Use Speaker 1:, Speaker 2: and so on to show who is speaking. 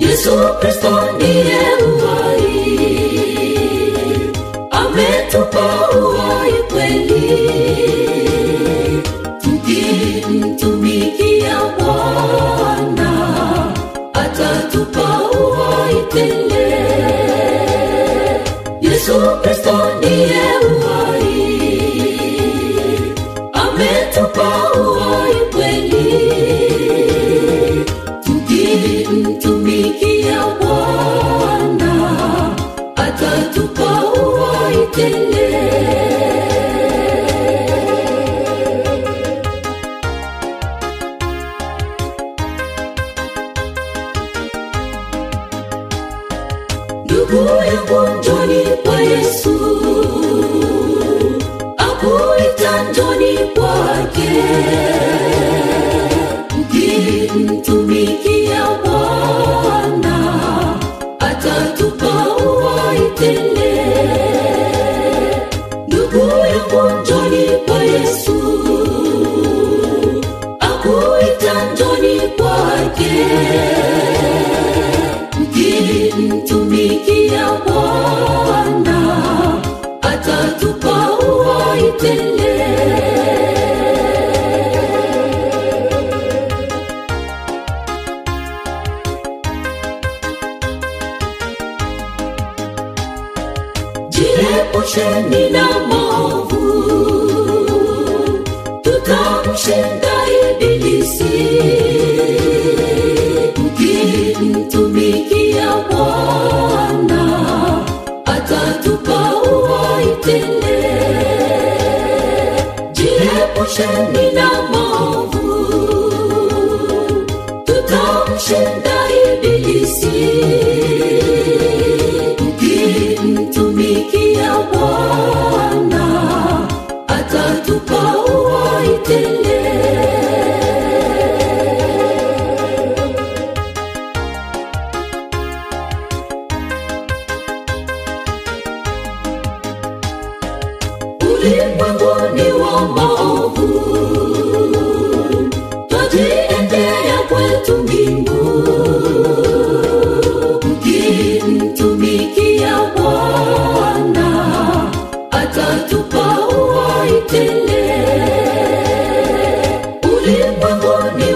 Speaker 1: Yesu Kristo ndiye uhai, ametupa uhai kweli, tukimtumikia Bwana atatupa uhai tele. Yesu Kristo ndiye uhai, ametupa uhai kweli, tukimtumikia Bwana atatupa uhai tele. ndugu yangu njoni kwa yesu akuita njoni kwake mkimtumikia bwana atatupa uhai tele ndugu yangu njoni kwa yesu akuita njoni kwake mkimtumikia Bwana atatupa uhai tele. Jiepusheni na maovu, tutamshinda ibilisi mkimtumikia Bwana atatupa uhai tele. Jiepusheni na maovu, tutamshinda ibilisi mkimtumikia Bwana atatupa uhai tele. ulimwenguni wa maovu twajiendea kwetu mbingu mkimtumikia bwana atatupa uhai tele ulimwenguni